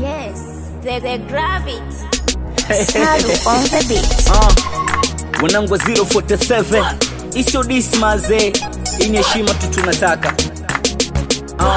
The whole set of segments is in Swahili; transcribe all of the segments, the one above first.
Yes, the, the gravity. Salu on the beat. uh, wanangu wa 047 isio dismaze ini heshima tu tunataka uh.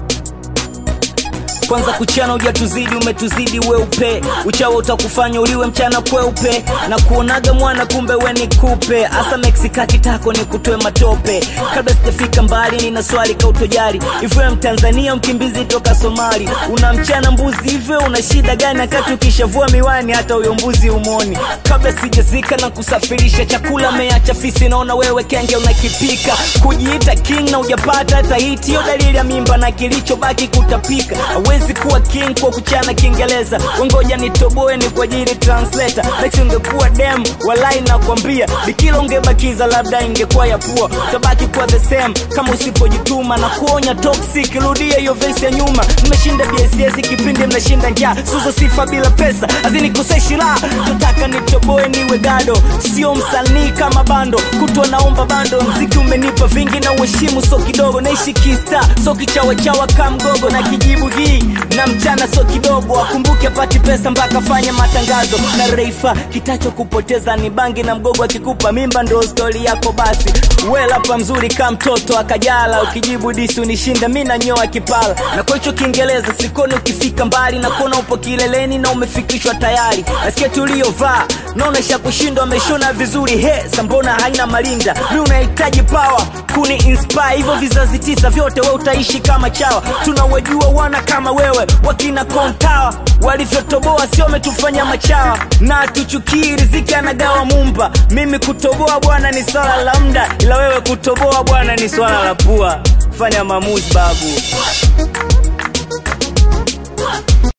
kwanza kuchana ujatuzidi umetuzidi weupe uchawa utakufanya uliwe mchana kweupe na kuonaga mwana kumbe we ni kupe hasa meksikati tako ni kutoe matope kabla sijafika mbali nina swali kautojali hivyo mtanzania mkimbizi toka somali una mchana mbuzi hivyo una shida gani wakati ukishavua miwani hata huyo mbuzi umoni kabla sijazika na kusafirisha chakula meacha fisi naona wewe kenge unakipika kujiita king na ujapata hata hiti hiyo dalili ya mimba na kilichobaki kutapika hawezi kuwa king kwa kuchana kiingereza wengoja nitoboe ni kwa ajili translator Lex ungekuwa dem walai nakwambia bikila ungebakiza labda ingekuwa ya pua utabaki kuwa the same kama usipojituma na kuonya toxic rudia hiyo vesi ya nyuma mmeshinda bss kipindi mnashinda njaa suzo sifa bila pesa azinikoseshi la tutaka nitoboe niwe gado sio msanii kama bando kutwa naomba bando mziki umenipa vingi na uheshimu so kidogo naishi kista so kichawachawa ka mgogo na kijibu hii na mchana so kidogo akumbuke pati pesa mpaka fanya matangazo na reifa kitacho kupoteza ni bangi na mgogo akikupa mimba ndo stori yako basi welapa mzuri ka mtoto akajala ukijibu disi unishinda mi nanyoa kipala na kwa hicho kiingereza sikoni ukifika mbali na kuona upo kileleni na umefikishwa tayari nasikia tuliyovaa naona isha kushindwa ameshona vizuri he sambona haina malinda mi unahitaji pawa kuni inspire hivyo vizazi tisa vyote we utaishi kama chawa tunawajua wana kama wewe wakina kontawa walivyotoboa sio wametufanya machawa na tuchukii riziki anagawa mumba mimi kutoboa bwana ni swala la mda ila wewe kutoboa bwana ni swala la pua fanya maamuzi babu